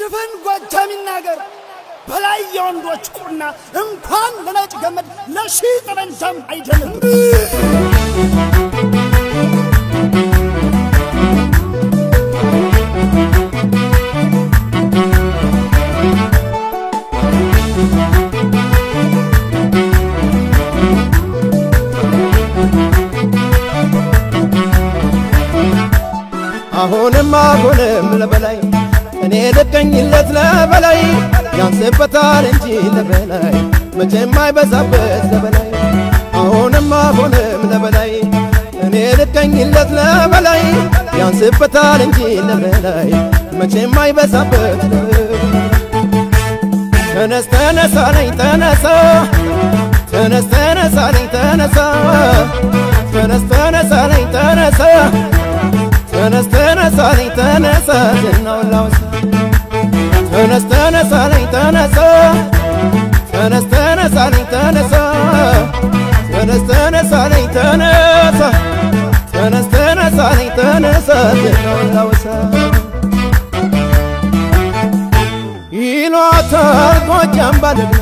ድፍን ጎጃም ይናገር በላይ የወንዶች ቁና እንኳን ለነጭ ገመድ ለሺህ ጠመንጃም አይደለም። አሁንም አሁንም ለበላይ እኔ ልቀኝለት ለበላይ ያንስበታል እንጂ ለበላይ መቼም አይበዛበት ለበላይ አሁንም አሁንም ለበላይ እኔ ልቀኝለት ለበላይ ያንስበታል እንጂ ለበላይ መቼም አይበዛበት ተነስ ተነሳ ነኝ ተነሳ ተነስ ተነሳ ነኝ ተነሳ ተነስ ተነሳ ነኝ ተነሳ ተነስ ተነሳ ነኝ ተነሳ ዝናውን ላውሳ ተነስ ተነሳ ነኝ ተነሳ ተነስ ተነሳ ነኝ ተነሳ ተነስ ተነሳ ነኝ ተነሳ ተነስ ተነሳ ነኝ ተነሳ ዝናውን ላውሳ ይሏታል ጎጃም ባለዝና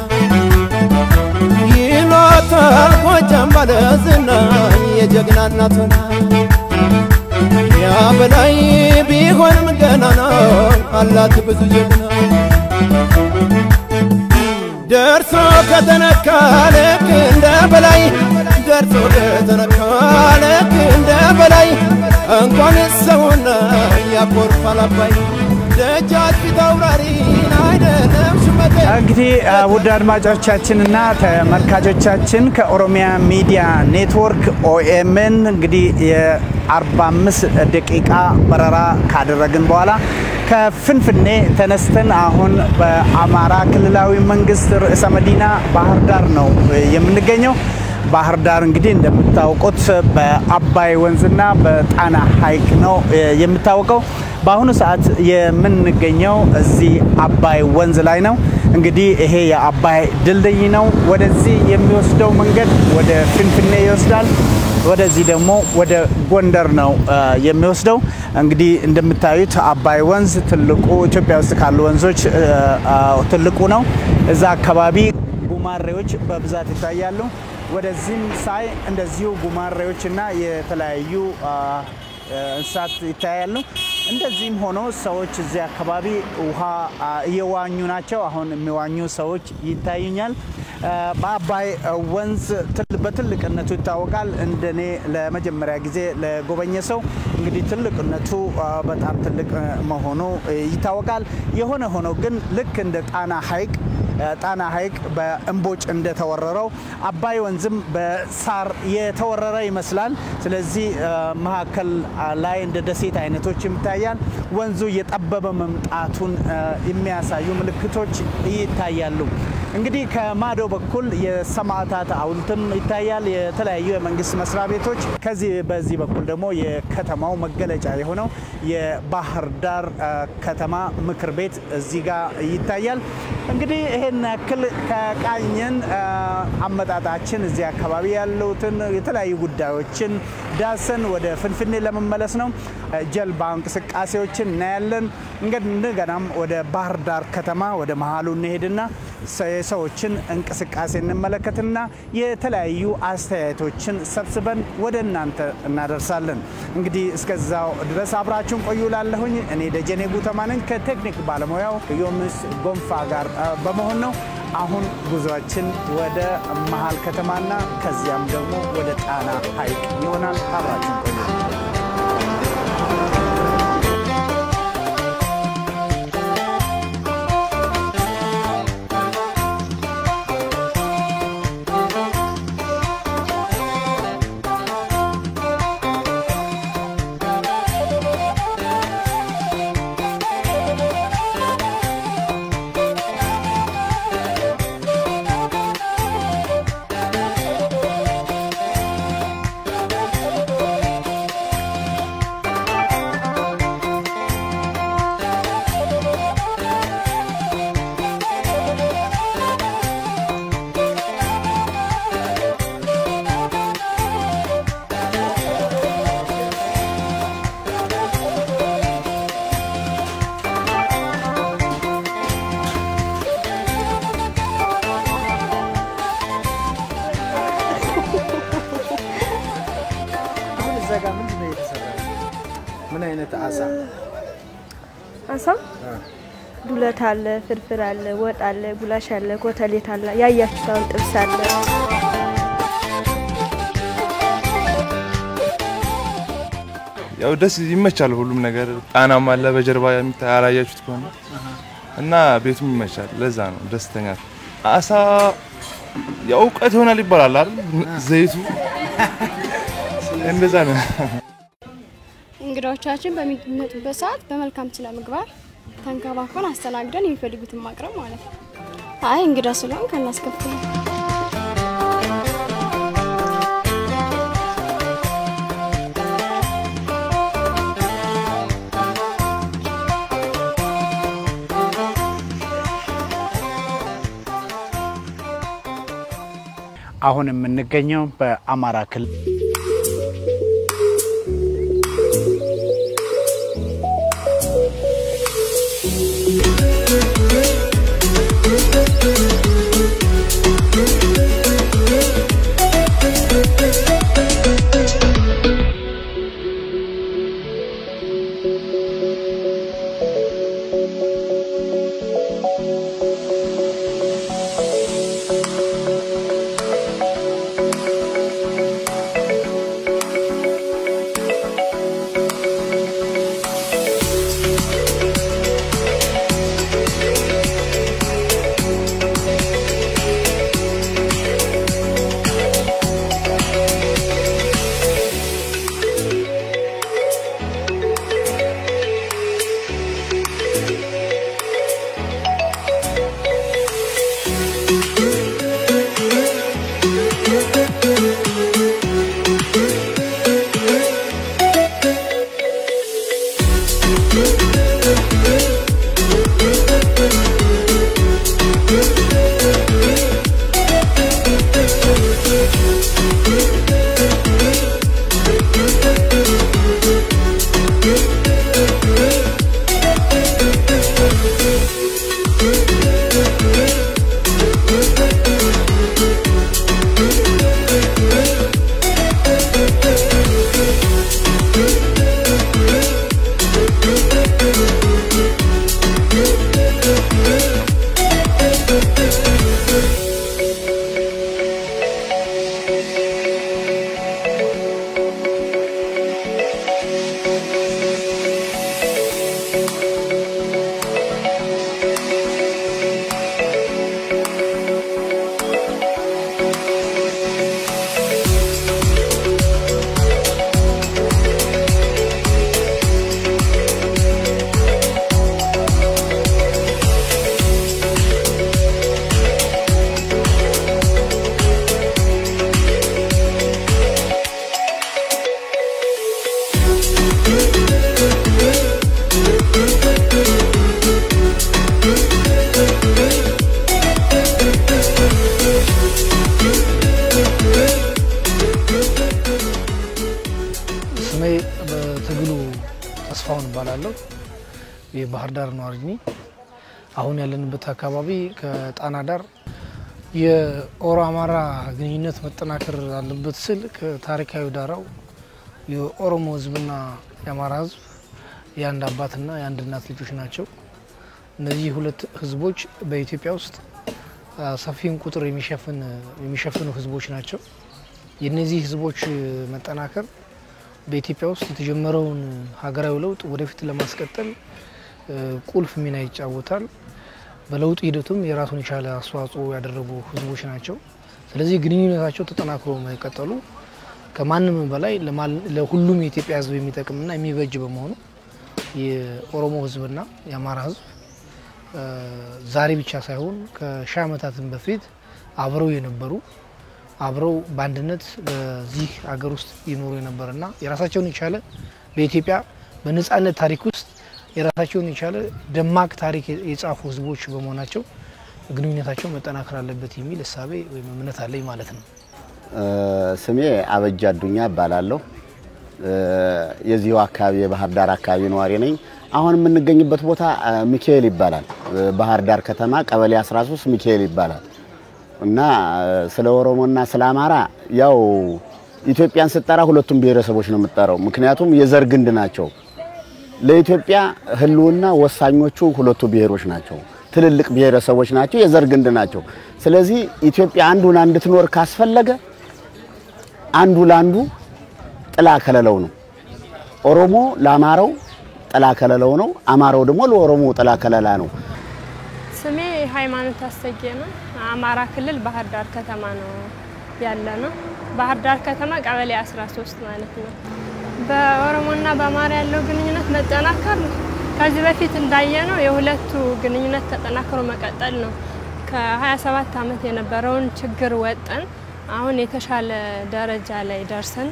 ይሏታል ጎጃም ባለዝና የጀግና እናት ሆና ያ በላይ ቢሆንም ገናና አላት ብዙ ጀግና ደርሶ ከተነካ ልክ እንደ በላይ ደርሶ ከተነካ ልክ እንደ በላይ እንኳን ሰውና ያኮርፋል አባይ ደጃች ፊት አውራሪን አይደለም ሹመቴ እንግዲህ ውድ አድማጮቻችንና ተመልካቾቻችን ከኦሮሚያ ሚዲያ ኔትወርክ ኦኤምን እንግዲህ የ45 ደቂቃ በረራ ካደረግን በኋላ ከፍንፍኔ ተነስተን አሁን በአማራ ክልላዊ መንግስት ርዕሰ መዲና ባህር ዳር ነው የምንገኘው። ባህር ዳር እንግዲህ እንደምታውቁት በአባይ ወንዝና በጣና ሐይቅ ነው የምታወቀው። በአሁኑ ሰዓት የምንገኘው እዚህ አባይ ወንዝ ላይ ነው። እንግዲህ ይሄ የአባይ ድልድይ ነው። ወደዚህ የሚወስደው መንገድ ወደ ፍንፍኔ ይወስዳል። ወደዚህ ደግሞ ወደ ጎንደር ነው የሚወስደው። እንግዲህ እንደምታዩት አባይ ወንዝ ትልቁ ኢትዮጵያ ውስጥ ካሉ ወንዞች ትልቁ ነው። እዛ አካባቢ ጉማሬዎች በብዛት ይታያሉ። ወደዚህም ሳይ እንደዚሁ ጉማሬዎች እና የተለያዩ እንስሳት ይታያሉ። እንደዚህም ሆኖ ሰዎች እዚህ አካባቢ ውሃ እየዋኙ ናቸው። አሁን የሚዋኙ ሰዎች ይታዩኛል። በአባይ ወንዝ በትልቅነቱ ይታወቃል። እንደኔ ለመጀመሪያ ጊዜ ለጎበኘ ሰው እንግዲህ ትልቅነቱ በጣም ትልቅ መሆኑ ይታወቃል። የሆነ ሆኖ ግን ልክ እንደ ጣና ሐይቅ ጣና ሐይቅ በእምቦጭ እንደተወረረው አባይ ወንዝም በሳር የተወረረ ይመስላል። ስለዚህ መካከል ላይ እንደ ደሴት አይነቶች ይታያል። ወንዙ እየጠበበ መምጣቱን የሚያሳዩ ምልክቶች ይታያሉ። እንግዲህ ከማዶ በኩል የሰማዕታት ሐውልትም ይታያል። የተለያዩ የመንግስት መስሪያ ቤቶች፣ ከዚህ በዚህ በኩል ደግሞ የከተማው መገለጫ የሆነው የባህር ዳር ከተማ ምክር ቤት እዚህ ጋር ይታያል። እንግዲህ ይሄን ያክል ከቃኘን አመጣጣችን እዚህ አካባቢ ያሉትን የተለያዩ ጉዳዮችን ዳሰን ወደ ፍንፍኔ ለመመለስ ነው። ጀልባ እንቅስቃሴዎችን እናያለን። እንደገናም ወደ ባህር ዳር ከተማ ወደ መሀሉ እንሄድና የሰዎችን እንቅስቃሴ እንመለከትና የተለያዩ አስተያየቶችን ሰብስበን ወደ እናንተ እናደርሳለን። እንግዲህ እስከዛው ድረስ አብራችሁን ቆዩ ላለሁኝ እኔ ደጀኔ ጉተማ ነኝ ከቴክኒክ ባለሙያው ዮምስ ጎንፋ ጋር በመሆን ነው። አሁን ጉዟችን ወደ መሀል ከተማና ከዚያም ደግሞ ወደ ጣና ሐይቅ ይሆናል። አብራችሁን ቆዩ። አይነት አሳ? አሳ ዱለት አለ፣ ፍርፍር አለ፣ ወጥ አለ፣ ጉላሽ አለ፣ ኮተሌት አለ፣ ያያችሁት አሁን ጥብስ አለ። ያው ደስ ይመቻል። ሁሉም ነገር ጣናም አለ በጀርባ የሚታይ ያላያችሁት ከሆነ እና ቤቱም ይመቻል። ለዛ ነው ደስተኛ። አሳ ያው እውቀት ይሆናል ይባላል አይደል? ዘይቱ እንደዛ ነው። እንግዳዎቻችን በሚመጡበት ሰዓት በመልካም ስነ ምግባር ተንከባክበን አስተናግደን የሚፈልጉትን ማቅረብ ማለት ነው። አይ እንግዳ ስለሆን ከናስከፍል አሁን የምንገኘው በአማራ ክልል ስሜ በትግሉ ተስፋውን እባላለሁ። የባህር ዳር ነዋሪ ነኝ። አሁን ያለንበት አካባቢ ከጣና ዳር የኦሮ አማራ ግንኙነት መጠናከር አለበት ስል ከታሪካዊ ዳራው የኦሮሞ ሕዝብና የአማራ ሕዝብ የአንድ አባትና የአንድ እናት ልጆች ናቸው። እነዚህ ሁለት ሕዝቦች በኢትዮጵያ ውስጥ አ፣ ሰፊውን ቁጥር የሚሸፍን የሚሸፍኑ ሕዝቦች ናቸው። የእነዚህ ሕዝቦች መጠናከር በኢትዮጵያ ውስጥ የተጀመረውን ሀገራዊ ለውጥ ወደፊት ለማስቀጠል እ፣ ቁልፍ ሚና ይጫወታል። በለውጥ ሂደቱም የራሱን የቻለ አስተዋጽኦ ያደረጉ ህዝቦች ናቸው። ስለዚህ ግንኙነታቸው ተጠናክሮ መቀጠሉ ከማንም በላይ ለማል- ለሁሉም የኢትዮጵያ ህዝብ የሚጠቅምና የሚበጅ በመሆኑ የኦሮሞ ህዝብና የአማራ ህዝብ እ፣ ዛሬ ብቻ ሳይሆን ከሺህ ዓመታትም በፊት አብረው የነበሩ አብረው በአንድነት በዚህ ሀገር ውስጥ ይኖሩ የነበረና የራሳቸውን የቻለ በኢትዮጵያ በነጻነት ታሪክ ውስጥ የራሳቸውን የቻለ ደማቅ ታሪክ የጻፉ ህዝቦች በመሆናቸው ግንኙነታቸው መጠናከር አለበት የሚል እሳቤ ወይም እምነት አለኝ ማለት ነው። ስሜ አበጃ አዱኛ እባላለሁ። የዚሁ አካባቢ የባህር ዳር አካባቢ ነዋሪ ነኝ። አሁን የምንገኝበት ቦታ አ፣ ሚካኤል ይባላል። ባህር ዳር ከተማ ቀበሌ 13 ሚካኤል ይባላል እና አ፣ ስለ ኦሮሞና ስለ አማራ ያው ኢትዮጵያን ስትጠራ ሁለቱም ብሔረሰቦች ነው የምትጠራው። ምክንያቱም የዘር ግንድ ናቸው። ለኢትዮጵያ ሕልውና ወሳኞቹ ሁለቱ ብሔሮች ናቸው። ትልልቅ ብሔረሰቦች ናቸው። የዘር ግንድ ናቸው። ስለዚህ ኢትዮጵያ አንዱን እንድትኖር ካስፈለገ አንዱ ለአንዱ ጥላ ከለለው ነው። ኦሮሞ ለአማራው ጥላ ከለለው ነው። አማራው ደግሞ ለኦሮሞ ጥላ ከለላ ነው። ስሜ ሃይማኖት አሰጌ ነው። አማራ ክልል ባህር ዳር ከተማ ነው ያለ ነው። ባህር ዳር ከተማ ቀበሌ 13 ማለት ነው። በኦሮሞና በአማራ ያለው ግንኙነት መጠናከር ከዚህ በፊት እንዳየነው የሁለቱ ግንኙነት ተጠናክሮ መቀጠል ነው። ከ27 ዓመት የነበረውን ችግር ወጠን አሁን የተሻለ ደረጃ ላይ ደርሰን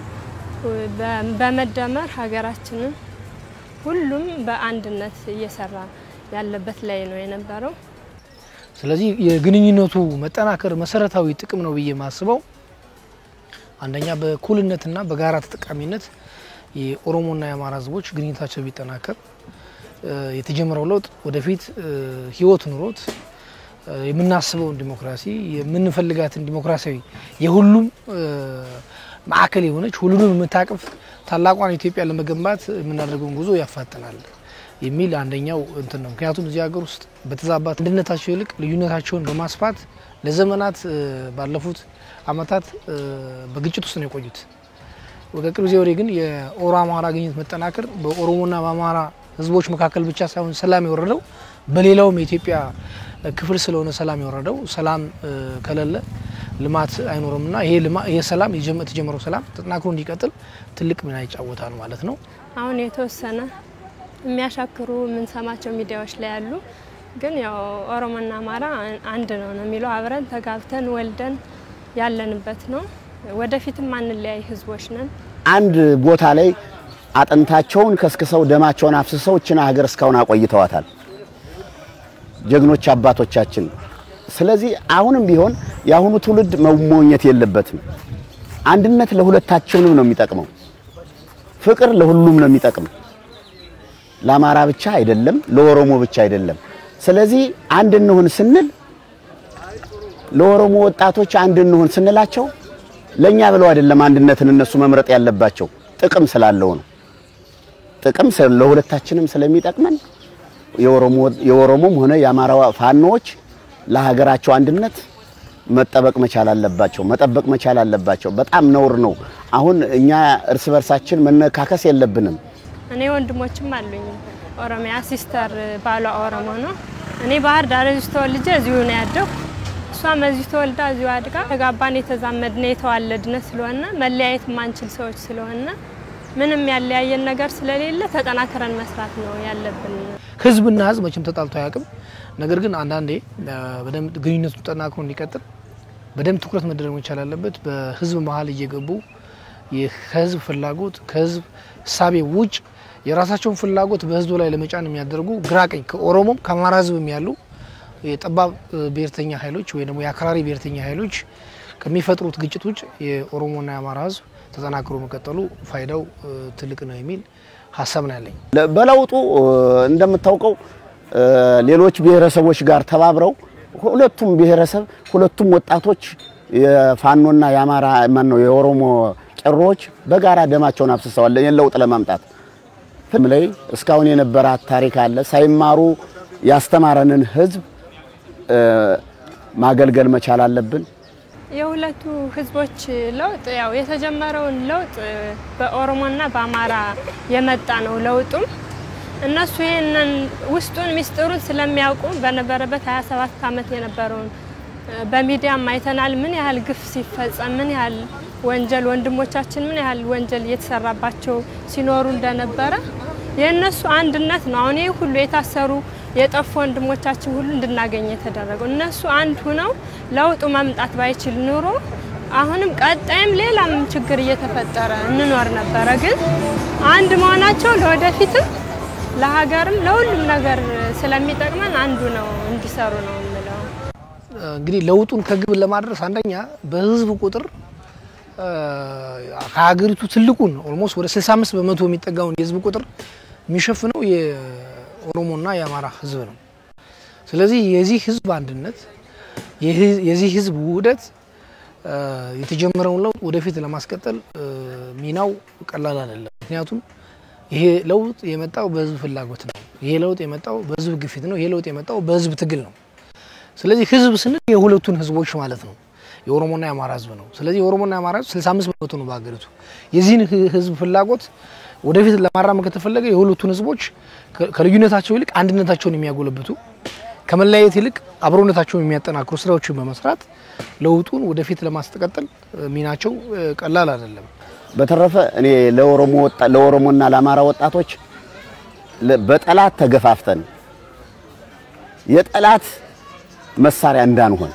በመደመር ሀገራችንን ሁሉም በአንድነት እየሰራ ያለበት ላይ ነው የነበረው። ስለዚህ የግንኙነቱ መጠናከር መሰረታዊ ጥቅም ነው ብዬ የማስበው አንደኛ በእኩልነትና በጋራ ተጠቃሚነት የኦሮሞና የአማራ ሕዝቦች ግንኙነታቸው ቢጠናከር የተጀመረው ለውጥ ወደፊት ህይወት ኑሮት የምናስበውን ዲሞክራሲ የምንፈልጋትን ዲሞክራሲያዊ የሁሉም ማዕከል የሆነች ሁሉንም የምታቅፍ ታላቋን ኢትዮጵያ ለመገንባት የምናደርገውን ጉዞ ያፋጥናል የሚል አንደኛው እንትን ነው። ምክንያቱም እዚህ ሀገር ውስጥ በተዛባት አንድነታቸው ይልቅ ልዩነታቸውን በማስፋት ለዘመናት ባለፉት አመታት በግጭት ውስጥ ነው የቆዩት። ከቅርብ ጊዜ ወዲህ ግን የኦሮ አማራ ግንኙነት መጠናከር በኦሮሞና በአማራ ህዝቦች መካከል ብቻ ሳይሆን ሰላም የወረደው በሌላውም የኢትዮጵያ ክፍል ስለሆነ ሰላም የወረደው ሰላም ከሌለ ልማት አይኖርምና ይሄ ይሄ ሰላም የተጀመረው ሰላም ተጠናክሮ እንዲቀጥል ትልቅ ሚና ይጫወታል ማለት ነው። አሁን የተወሰነ የሚያሻክሩ የምንሰማቸው ሚዲያዎች ላይ ያሉ ግን ያው ኦሮሞና አማራ አንድ ነው ነው የሚለው አብረን ተጋብተን ወልደን ያለንበት ነው። ወደፊትም አንለያይ ህዝቦች ነን። አንድ ቦታ ላይ አጥንታቸውን ከስክሰው ደማቸውን አፍስሰው እችን ሀገር እስካሁን አቆይተዋታል ጀግኖች አባቶቻችን። ስለዚህ አሁንም ቢሆን የአሁኑ ትውልድ መሞኘት የለበትም። አንድነት ለሁለታችንም ነው የሚጠቅመው። ፍቅር ለሁሉም ነው የሚጠቅም። ለአማራ ብቻ አይደለም፣ ለኦሮሞ ብቻ አይደለም። ስለዚህ አንድ እንሁን ስንል ለኦሮሞ ወጣቶች አንድ እንሁን ስንላቸው ለኛ ብለው አይደለም አንድነትን እነሱ መምረጥ ያለባቸው ጥቅም ስላለው ነው። ጥቅም ለሁለታችንም ስለሚጠቅመን የኦሮሞም ሆነ የአማራ ፋኖዎች ለሀገራቸው አንድነት መጠበቅ መቻል አለባቸው፣ መጠበቅ መቻል አለባቸው። በጣም ነውር ነው። አሁን እኛ እርስ በርሳችን መነካከስ የለብንም። እኔ ወንድሞችም አሉኝ። ኦሮሚያ ሲስተር ባሏ ኦሮሞ ነው። እኔ ባህር ዳር እዚሁ ተወልጄ እዚሁ ነው ያደው። እሷም እዚሁ ተወልዳ እዚሁ አድጋ ተጋባን። የተዛመድነ የተዋለድነ ስለሆነ መለያየት ማንችል ሰዎች ስለሆነ ምንም ያለያየን ነገር ስለሌለ ተጠናክረን መስራት ነው ያለብን። ህዝብና ህዝብ መቼም ተጣልቶ አያውቅም። ነገር ግን አንዳንዴ በደንብ ግንኙነቱ ጠናክሮ እንዲቀጥል በደንብ ትኩረት መደረግ መቻል አለበት። በህዝብ መሀል እየገቡ ከህዝብ ፍላጎት ከህዝብ እሳቤ ውጭ የራሳቸውን ፍላጎት በህዝቡ ላይ ለመጫን የሚያደርጉ ግራቀኝ ከኦሮሞም ከአማራ ህዝብም ያሉ የጠባብ ብሔርተኛ ኃይሎች ወይ ደግሞ የአክራሪ ብሔርተኛ ኃይሎች ከሚፈጥሩት ግጭት ውጭ የኦሮሞና የአማራ ህዝብ ተጠናክሮ መቀጠሉ ፋይዳው ትልቅ ነው የሚል ሀሳብ ነው ያለኝ። በለውጡ እንደምታውቀው ሌሎች ብሔረሰቦች ጋር ተባብረው ሁለቱም ብሔረሰብ ሁለቱም ወጣቶች የፋኖና የአማራ ማን ነው የኦሮሞ ቄሮዎች በጋራ ደማቸውን አፍስሰዋል ይህን ለውጥ ለማምጣት ፊልም ላይ እስካሁን የነበራት ታሪክ አለ። ሳይማሩ ያስተማረንን ህዝብ ማገልገል መቻል አለብን። የሁለቱ ህዝቦች ለውጥ ያው የተጀመረውን ለውጥ በኦሮሞና በአማራ የመጣ ነው። ለውጡም እነሱ ይህንን ውስጡን ሚስጥሩን ስለሚያውቁ በነበረበት 27 ዓመት የነበረውን በሚዲያም አይተናል። ምን ያህል ግፍ ሲፈጸም፣ ምን ያህል ወንጀል ወንድሞቻችን ምን ያህል ወንጀል እየተሰራባቸው ሲኖሩ እንደነበረ የእነሱ አንድነት ነው። አሁን ይህ ሁሉ የታሰሩ የጠፉ ወንድሞቻችን ሁሉ እንድናገኝ የተደረገው እነሱ አንድ ሁነው ለውጡ መምጣት ባይችል ኑሮ አሁንም ቀጣይም ሌላም ችግር እየተፈጠረ እንኖር ነበረ። ግን አንድ መሆናቸው ለወደፊትም ለሀገርም ለሁሉም ነገር ስለሚጠቅመን አንዱ ነው እንዲሰሩ ነው የምለው። እንግዲህ ለውጡን ከግብ ለማድረስ አንደኛ በህዝብ ቁጥር ከሀገሪቱ ትልቁን ኦልሞስት ወደ 65 በመቶ የሚጠጋውን የህዝብ ቁጥር የሚሸፍነው የኦሮሞና የአማራ ህዝብ ነው። ስለዚህ የዚህ ህዝብ አንድነት የዚህ ህዝብ ውህደት የተጀመረውን ለውጥ ወደፊት ለማስቀጠል ሚናው ቀላል አይደለም። ምክንያቱም ይሄ ለውጥ የመጣው በህዝብ ፍላጎት ነው። ይሄ ለውጥ የመጣው በህዝብ ግፊት ነው። ይሄ ለውጥ የመጣው በህዝብ ትግል ነው። ስለዚህ ህዝብ ስንል የሁለቱን ህዝቦች ማለት ነው። የኦሮሞና የአማራ ህዝብ ነው። ስለዚህ የኦሮሞና የአማራ ህዝብ 65 በመቶ ነው በሀገሪቱ። የዚህን ህ- ህዝብ ፍላጎት ወደፊት ለማራመድ ከተፈለገ የሁለቱን ህዝቦች ከ- ከልዩነታቸው ይልቅ አንድነታቸውን የሚያጎለብቱ ከመለያየት ይልቅ አብሮነታቸውን የሚያጠናክሩ ስራዎችን በመስራት ለውጡን ወደፊት ለማስቀጠል እ፣ ሚናቸው እ፣ ቀላል አይደለም። በተረፈ እኔ ለኦሮሞ ወጣ ለኦሮሞና ለአማራ ወጣቶች ለ- በጠላት ተገፋፍተን የጠላት መሳሪያ እንዳንሆን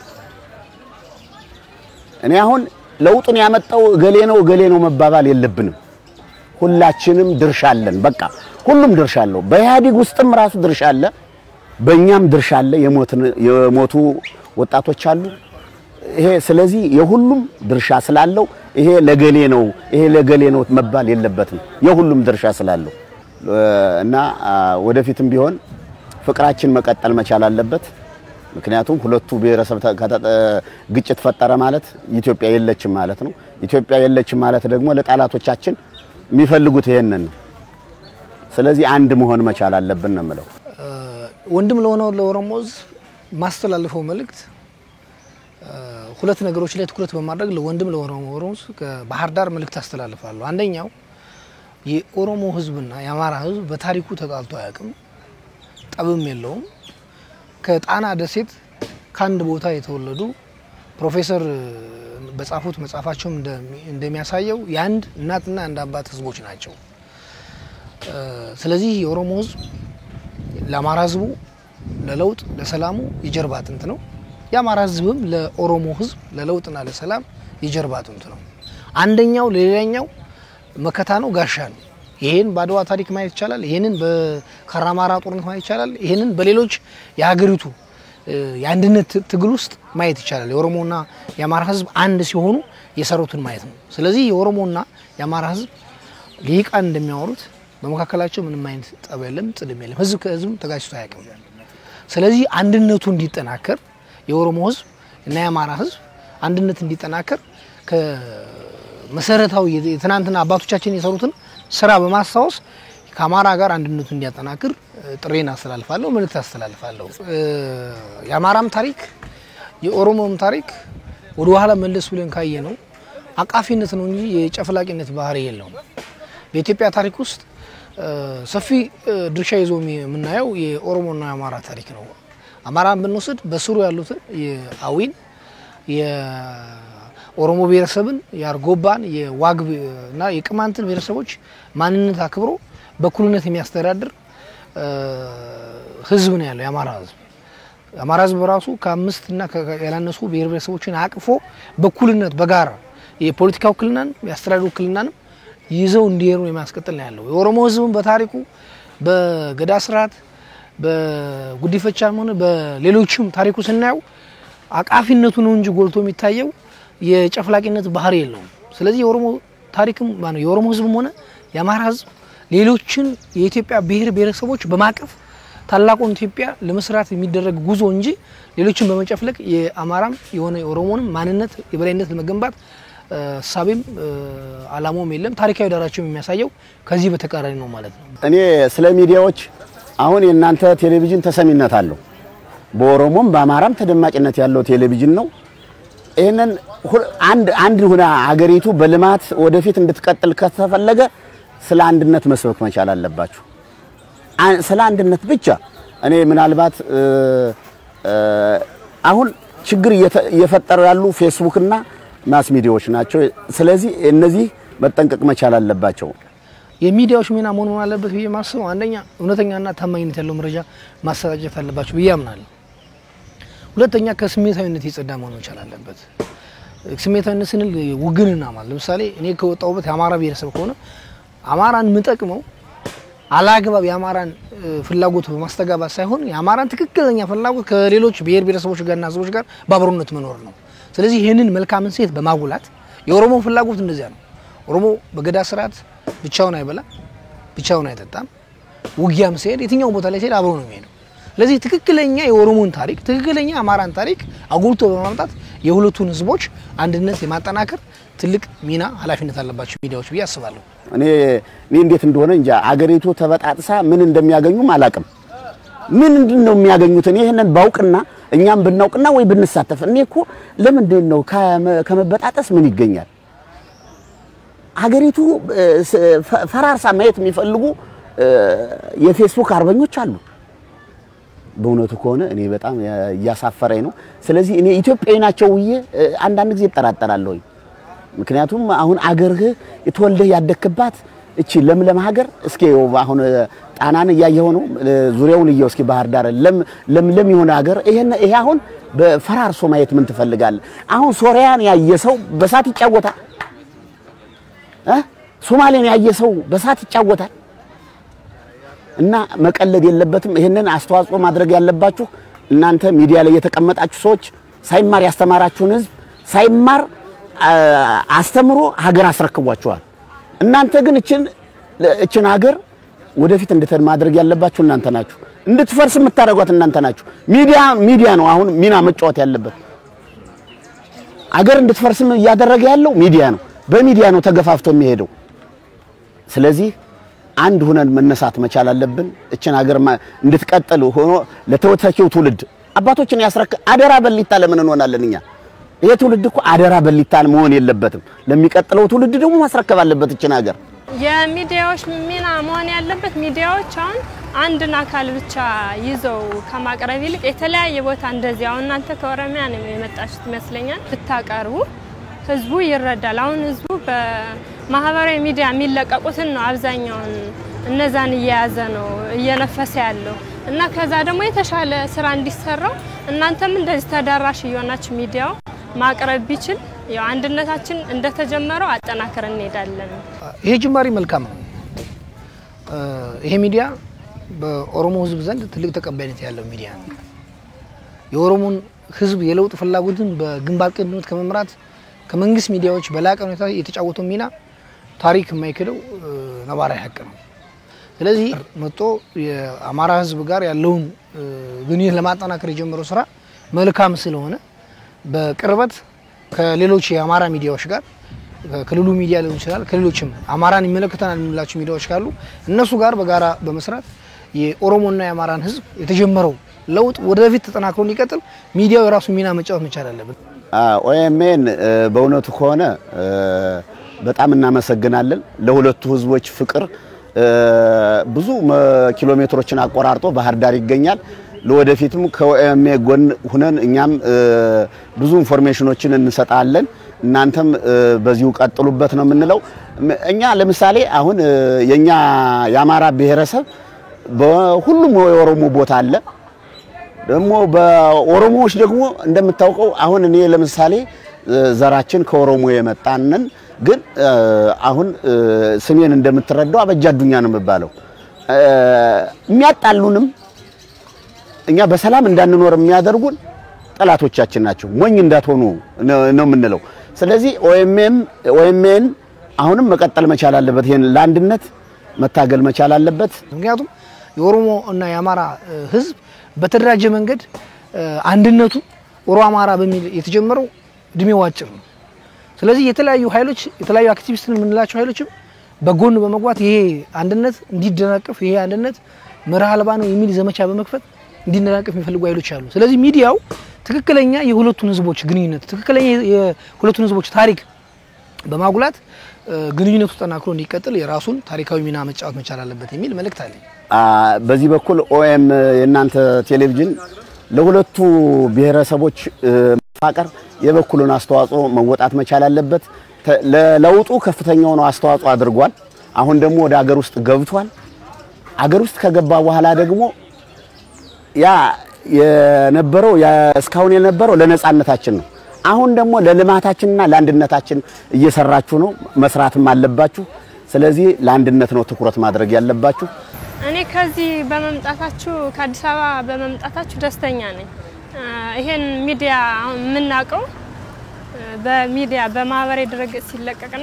እኔ አሁን ለውጡን ያመጣው እገሌ ነው እገሌ ነው መባባል የለብንም። ሁላችንም ድርሻ አለን። በቃ ሁሉም ድርሻ አለው። በኢህአዴግ ውስጥም ራሱ ድርሻ አለ፣ በእኛም ድርሻ አለ። የሞትን- የሞቱ ወጣቶች አሉ። ይሄ ስለዚህ የሁሉም ድርሻ ስላለው ይሄ ለገሌ ነው ይሄ ለገሌ ነው መባል የለበትም። የሁሉም ድርሻ ስላለው እ፣ እና አ፣ ወደፊትም ቢሆን ፍቅራችን መቀጠል መቻል አለበት። ምክንያቱም ሁለቱ ብሔረሰብ ተ- ከተጠ- ግጭት ፈጠረ ማለት ኢትዮጵያ የለችም ማለት ነው። ኢትዮጵያ የለችም ማለት ደግሞ ለጠላቶቻችን የሚፈልጉት ይሄንን ነው። ስለዚህ አንድ መሆን መቻል አለብን ነው የምለው። ወንድም ለሆነው ለኦሮሞ ህዝብ ማስተላልፈው መልእክት እ፣ ሁለት ነገሮች ላይ ትኩረት በማድረግ ለወንድም ለኦሮሞ ህዝብ ከባህር ዳር መልእክት አስተላልፋለሁ። አንደኛው የኦሮሞ ህዝብና የአማራ ህዝብ በታሪኩ ተጣልቶ አያውቅም፣ ጠብም የለውም። ከጣና ደሴት ከአንድ ቦታ የተወለዱ ፕሮፌሰር እ፣ በጻፉት መጽሐፋቸውም እንደሚ- እንደሚያሳየው የአንድ እናትና አንድ አባት ህዝቦች ናቸው። እ፣ ስለዚህ የኦሮሞ ህዝብ ለአማራ ህዝቡ ለለውጥ ለሰላሙ የጀርባ አጥንት ነው። የአማራ ህዝብም ለኦሮሞ ህዝብ ለለውጥና ለሰላም የጀርባ አጥንት ነው። አንደኛው ለሌላኛው መከታ ነው፣ ጋሻ ነው። ይሄን በአድዋ ታሪክ ማየት ይቻላል። ይሄንን በካራማራ ጦርነት ማየት ይቻላል። ይሄንን በሌሎች የሀገሪቱ እ፣ የአንድነት ት- ትግል ውስጥ ማየት ይቻላል። የኦሮሞና የአማራ ህዝብ አንድ ሲሆኑ የሰሩትን ማየት ነው። ስለዚህ የኦሮሞና የአማራ ህዝብ ሊቃን እንደሚያወሩት በመካከላቸው ምንም አይነት ጠብ የለም፣ ጽልም የለም። ህዝብ ከህዝብ ተጋጭቶ አያውቅም። ስለዚህ አንድነቱ እንዲጠናከር የኦሮሞ ህዝብ እና የአማራ ህዝብ አንድነት እንዲጠናከር ከመሰረታዊ የትናንትና አባቶቻችን የሰሩትን ስራ በማስታወስ ከአማራ ጋር አንድነቱ እንዲያጠናክር እ፣ ጥሬን አስተላልፋለሁ፣ መልእክት አስተላልፋለሁ። እ፣ የአማራም ታሪክ የኦሮሞም ታሪክ ወደ ኋላ መለስ ብለን ካየ ነው አቃፊነት ነው እንጂ የጨፍላቂነት ባህሪ የለውም። በኢትዮጵያ ታሪክ ውስጥ እ፣ ሰፊ እ፣ ድርሻ ይዞ የሚ- የምናየው የኦሮሞና የአማራ ታሪክ ነው። አማራን ብንወስድ በስሩ ያሉትን የአዊን የኦሮሞ ብሔረሰብን የአርጎባን የዋግ እና የቅማንትን ብሔረሰቦች ማንነት አክብሮ በእኩልነት የሚያስተዳድር እ፣ ህዝብ ነው ያለው የአማራ ህዝብ። የአማራ ህዝብ በራሱ ከአምስት እና ከ- ያላነሱ ብሔር ብሔረሰቦችን አቅፎ በእኩልነት በጋራ የፖለቲካ ውክልናን የአስተዳደር ውክልናንም ይዘው እንዲሄዱ የሚያስቀጥል ነው ያለው። የኦሮሞ ህዝብም በታሪኩ በገዳ ስርዓት በጉዲፈቻም ሆነ በሌሎችም ታሪኩ ስናየው አቃፊነቱ ነው እንጂ ጎልቶ የሚታየው የጨፍላቂነት ባህሪ የለውም። ስለዚህ የኦሮሞ ታሪክም ማነው የኦሮሞ ህዝብም ሆነ የአማራ ህዝብ ሌሎችን የኢትዮጵያ ብሔር ብሔረሰቦች በማቀፍ ታላቁን ኢትዮጵያ ለመስራት የሚደረግ ጉዞ እንጂ ሌሎችን በመጨፍለቅ የአማራም የሆነ የኦሮሞንም ማንነት የበላይነት ለመገንባት እ፣ እሳቤም እ፣ አላማውም የለም። ታሪካዊ ዳራቸውም የሚያሳየው ከዚህ በተቃራኒ ነው ማለት ነው። እኔ ስለ ሚዲያዎች አሁን የእናንተ ቴሌቪዥን ተሰሚነት አለው። በኦሮሞም በአማራም ተደማጭነት ያለው ቴሌቪዥን ነው። ይህንን ሁ- አንድ አንድ ሁና ሀገሪቱ በልማት ወደፊት እንድትቀጥል ከተፈለገ ስለ አንድነት መስበክ መቻል አለባችሁ። አን- ስለ አንድነት ብቻ እኔ ምናልባት እ፣ እ፣ አሁን ችግር እየተ- እየፈጠሩ ያሉ ፌስቡክና ማስ ሚዲያዎች ናቸው። ስለዚህ እነዚህ መጠንቀቅ መቻል አለባቸው። የሚዲያዎች ሚና መሆን መሆን አለበት ብዬ ማስበው አንደኛ እውነተኛና ታማኝነት ያለው መረጃ ማሰራጨት አለባቸው ብዬ አምናለሁ። ሁለተኛ ከስሜታዊነት የጸዳ መሆን መቻል አለበት። ስሜታዊነት ስንል ውግንና ማለት ለምሳሌ እኔ ከወጣሁበት የአማራ ብሔረሰብ ከሆነ አማራን የምጠቅመው አላግባብ የአማራን እ፣ ፍላጎት በማስተጋባት ሳይሆን የአማራን ትክክለኛ ፍላጎት ከሌሎች ብሔር ብሔረሰቦች ጋርና ህዝቦች ጋር በአብሮነት መኖር ነው። ስለዚህ ይህንን መልካምን ሴት በማጉላት የኦሮሞ ፍላጎት እንደዚያ ነው። ኦሮሞ በገዳ ስርዓት ብቻውን አይበላም፣ ብቻውን አይጠጣም። ውጊያም ሲሄድ የትኛው ቦታ ላይ ሲሄድ አብሮ ነው የሚሄደው። ስለዚህ ትክክለኛ የኦሮሞን ታሪክ ትክክለኛ የአማራን ታሪክ አጉልቶ በማምጣት የሁለቱን ህዝቦች አንድነት የማጠናከር ትልቅ ሚና ኃላፊነት አለባቸው ሚዲያዎች ብዬ አስባለሁ። እኔ እኔ እንዴት እንደሆነ እንጃ አገሪቱ ተበጣጥሳ ምን እንደሚያገኙም አላቅም። ምንድን ነው የሚያገኙት? እኔ ይህንን ባውቅና እኛም ብናውቅና ወይ ብንሳተፍ። እኔ እኮ ለምንድን ነው ከመ- ከመበጣጠስ ምን ይገኛል? ሀገሪቱ እ፣ ስ- ፈ- ፈራርሳ ማየት የሚፈልጉ እ፣ የፌስቡክ አርበኞች አሉ። በእውነቱ ከሆነ እኔ በጣም ያ- እያሳፈረኝ ነው። ስለዚህ እኔ ኢትዮጵያዊ ናቸው ብዬ እ፣ አንዳንድ ጊዜ እጠራጠራለሁኝ። ምክንያቱም አሁን አገርህ የተወልደህ ያደግክባት እቺ ለምለም ሀገር እስኪ ይኸው አሁን ጣናን እያየኸው ነው። ዙሪያውን እየው እስኪ ባህር ዳር ለም ለምለም የሆነ ሀገር ይሄን ይሄ አሁን በፈራርሶ ማየት ምን ትፈልጋለህ? አሁን ሶሪያን ያየ ሰው በሳት ይጫወታል እ ሶማሌን ያየ ሰው በሳት ይጫወታል። እና መቀለድ የለበትም። ይህንን አስተዋጽኦ ማድረግ ያለባችሁ እናንተ ሚዲያ ላይ የተቀመጣችሁ ሰዎች ሳይማር ያስተማራችሁን ህዝብ ሳይማር አ- አስተምሮ ሀገር አስረክቧቸዋል። እናንተ ግን እችን እችን ሀገር ወደፊት እንድትሄድ ማድረግ ያለባችሁ እናንተ ናችሁ። እንድትፈርስ የምታደርጓት እናንተ ናችሁ። ሚዲያ ሚዲያ ነው አሁን ሚና መጫወት ያለበት። አገር እንድትፈርስም እያደረገ ያለው ሚዲያ ነው። በሚዲያ ነው ተገፋፍቶ የሚሄደው። ስለዚህ አንድ ሁነን መነሳት መቻል አለብን። እችን ሀገር ማ- እንድትቀጥል ሆኖ ለተተኪው ትውልድ አባቶችን ያስረክ አደራ በሊታ ለምን እንሆናለን እኛ? ይሄ ትውልድ እኮ አደራ በሊታ መሆን የለበትም። ለሚቀጥለው ትውልድ ደግሞ ማስረከብ አለበት እችን ሀገር። የሚዲያዎች ሚና መሆን ያለበት ሚዲያዎች አሁን አንድን አካል ብቻ ይዘው ከማቅረብ ይልቅ የተለያየ ቦታ እንደዚህ አሁን እናንተ ከኦሮሚያ ነው የመጣችሁት ይመስለኛል ብታቀርቡ ህዝቡ ይረዳል። አሁን ህዝቡ በማህበራዊ ሚዲያ የሚለቀቁትን ነው አብዛኛውን እነዛን እየያዘ ነው እየነፈሰ ያለው እና ከዛ ደግሞ የተሻለ ስራ እንዲሰራው እናንተም እንደዚህ ተደራሽ እየሆናችሁ ሚዲያው ማቅረብ ቢችል ያው አንድነታችን እንደተጀመረው አጠናክረን እንሄዳለን። ይሄ ጅማሬ መልካም ነው። እ፣ ይሄ ሚዲያ በኦሮሞ ህዝብ ዘንድ ትልቅ ተቀባይነት ያለው ሚዲያ ነው። የኦሮሞን ህዝብ የለውጥ ፍላጎትን በግንባር ቀደምት ከመምራት ከመንግስት ሚዲያዎች በላቀ ሁኔታ የተጫወተው ሚና ታሪክ የማይክደው እ፣ ነባራዊ ሀቅ ነው። ስለዚህ መጥቶ የአማራ ህዝብ ጋር ያለውን እ፣ ግንኙነት ለማጠናከር የጀመረው ስራ መልካም ስለሆነ በቅርበት ከሌሎች የአማራ ሚዲያዎች ጋር ከክልሉ ሚዲያ ሊሆን ይችላል፣ ከሌሎችም አማራን ይመለከተናል የምንላቸው ሚዲያዎች ካሉ እነሱ ጋር በጋራ በመስራት የኦሮሞና የአማራን ህዝብ የተጀመረው ለውጥ ወደፊት ተጠናክሮ እንዲቀጥል ሚዲያው የራሱ ሚና መጫወት መቻል አለበት። ኦኤምኤን በእውነቱ ከሆነ እ፣ በጣም እናመሰግናለን። ለሁለቱ ህዝቦች ፍቅር እ፣ ብዙ መ- ኪሎ ሜትሮችን አቆራርጦ ባህር ዳር ይገኛል። ለወደፊትም ከኦኤምኤ ጎን ሁነን እኛም እ፣ ብዙ ኢንፎርሜሽኖችን እንሰጣለን። እናንተም እ፣ በዚሁ ቀጥሉበት ነው የምንለው። ም- እኛ ለምሳሌ አሁን እ፣ የኛ የአማራ ብሔረሰብ በሁሉም የኦሮሞ ቦታ አለ። ደግሞ በኦሮሞዎች ደግሞ እንደምታውቀው አሁን እኔ ለምሳሌ እ፣ ዘራችን ከኦሮሞ የመጣንን ግን እ፣ አሁን እ፣ ስሜን እንደምትረዳው አበጃ አዱኛ ነው የሚባለው። እ፣ የሚያጣሉንም እኛ በሰላም እንዳንኖር የሚያደርጉን ጠላቶቻችን ናቸው። ሞኝ እንዳትሆኑ ነው ነው የምንለው። ስለዚህ ኦኤምኤም ኦኤምኤን አሁንም መቀጠል መቻል አለበት። ይሄን ለአንድነት መታገል መቻል አለበት። ምክንያቱም የኦሮሞ እና የአማራ እ፣ ህዝብ በተደራጀ መንገድ እ፣ አንድነቱ ኦሮ አማራ በሚል የተጀመረው እድሜው አጭር ነው። ስለዚህ የተለያዩ ኃይሎች የተለያዩ አክቲቪስት የምንላቸው ኃይሎችም በጎን በመግባት ይሄ አንድነት እንዲደናቀፍ ይሄ አንድነት መርህ አልባ ነው የሚል ዘመቻ በመክፈት እንዲደናቀፍ የሚፈልጉ ኃይሎች አሉ። ስለዚህ ሚዲያው ትክክለኛ የሁለቱን ህዝቦች ግንኙነት ትክክለኛ የሁለቱን ህዝቦች ታሪክ በማጉላት እ፣ ግንኙነቱ ተጠናክሮ እንዲቀጥል የራሱን ታሪካዊ ሚና መጫወት መቻል አለበት የሚል መልእክት አለኝ። አ፣ በዚህ በኩል ኦኤም የእናንተ ቴሌቪዥን ለሁለቱ ብሔረሰቦች እ፣ መፋቀር የበኩሉን አስተዋጽኦ መወጣት መቻል አለበት። ተ- ለለውጡ ከፍተኛውን አስተዋጽኦ አድርጓል። አሁን ደግሞ ወደ አገር ውስጥ ገብቷል። አገር ውስጥ ከገባ በኋላ ደግሞ ያ የነበረው ያ እስካሁን የነበረው ለነጻነታችን ነው። አሁን ደግሞ ለልማታችንና ለአንድነታችን እየሰራችሁ ነው፣ መስራትም አለባችሁ። ስለዚህ ለአንድነት ነው ትኩረት ማድረግ ያለባችሁ። እኔ ከዚህ በመምጣታችሁ ከአዲስ አበባ በመምጣታችሁ ደስተኛ ነኝ። እ፣ ይሄን ሚዲያ አሁን የምናውቀው እ፣ በሚዲያ በማህበራዊ ድረገጽ ሲለቀቅና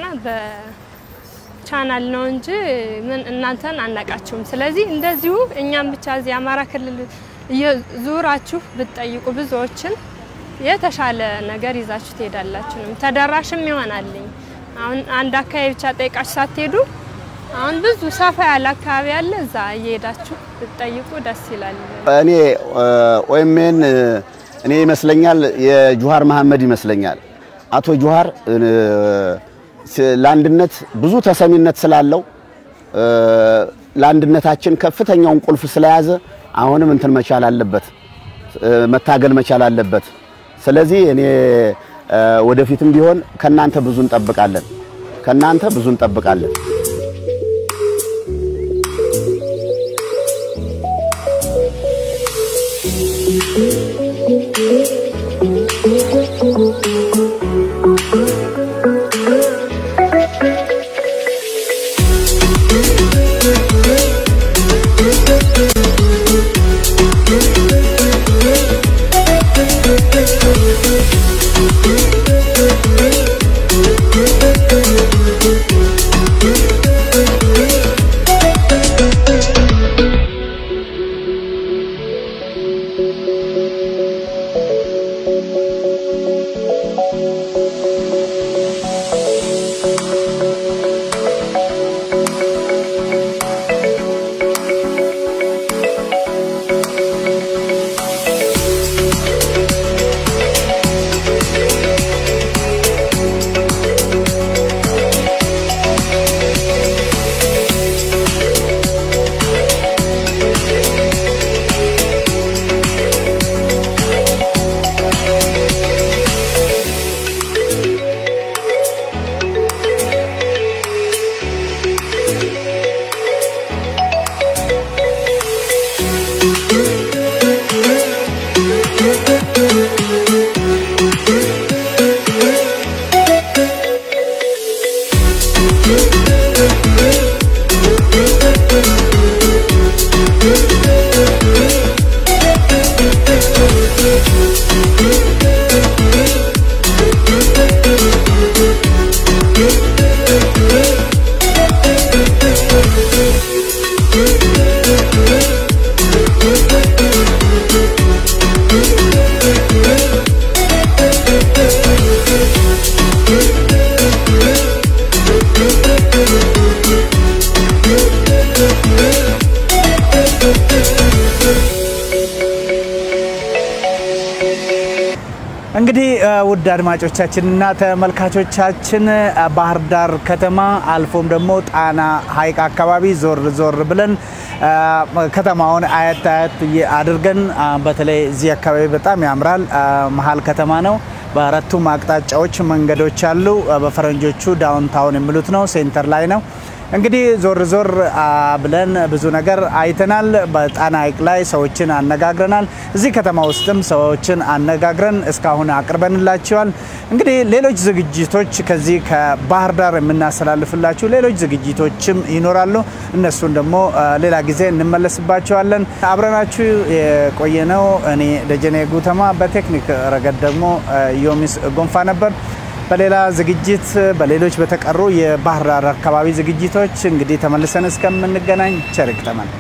በቻናል ነው እንጂ ምን እናንተን አናቃችሁም። ስለዚህ እንደዚሁ እኛም ብቻ እዚህ አማራ ክልል እየዞራችሁ ብትጠይቁ ብዙዎችን የተሻለ ነገር ይዛችሁ ትሄዳላችሁ። ተደራሽም ይሆናልኝ። አሁን አንድ አካባቢ ብቻ ጠይቃችሁ ሳትሄዱ አሁን ብዙ ሰፋ ያለ አካባቢ አለ። እዛ እየሄዳችሁ ብትጠይቁ ደስ ይላል። እኔ ኦኤምኤን እኔ ይመስለኛል የጁሃር መሐመድ ይመስለኛል አቶ ጁሃር ለአንድነት ብዙ ተሰሚነት ስላለው ለአንድነታችን ከፍተኛውን ቁልፍ ስለያዘ አሁንም እንትን መቻል አለበት፣ መታገል መቻል አለበት። ስለዚህ እኔ ወደፊትም ቢሆን ከናንተ ብዙ እንጠብቃለን፣ ከናንተ ብዙ እንጠብቃለን። እንግዲህ ውድ አድማጮቻችንና ተመልካቾቻችን ባህር ዳር ከተማ አልፎም ደግሞ ጣና ሐይቅ አካባቢ ዞር ዞር ብለን ከተማውን አየት አየት አድርገን በተለይ እዚህ አካባቢ በጣም ያምራል። መሀል ከተማ ነው። በአራቱም አቅጣጫዎች መንገዶች አሉ። በፈረንጆቹ ዳውንታውን የሚሉት ነው። ሴንተር ላይ ነው። እንግዲህ ዞር ዞር ብለን ብዙ ነገር አይተናል። በጣና ሐይቅ ላይ ሰዎችን አነጋግረናል። እዚህ ከተማ ውስጥም ሰዎችን አነጋግረን እስካሁን አቅርበንላቸዋል። እንግዲህ ሌሎች ዝግጅቶች ከዚህ ከባህር ዳር የምናስተላልፍላችሁ ሌሎች ዝግጅቶችም ይኖራሉ። እነሱን ደግሞ ሌላ ጊዜ እንመለስባቸዋለን። አብረናችሁ የቆየነው እኔ ደጀኔ ጉተማ፣ በቴክኒክ ረገድ ደግሞ ዮሚስ ጎንፋ ነበር። በሌላ ዝግጅት በሌሎች በተቀሩ የባህር ዳር አካባቢ ዝግጅቶች እንግዲህ ተመልሰን እስከምንገናኝ ቸር ይግጠመን።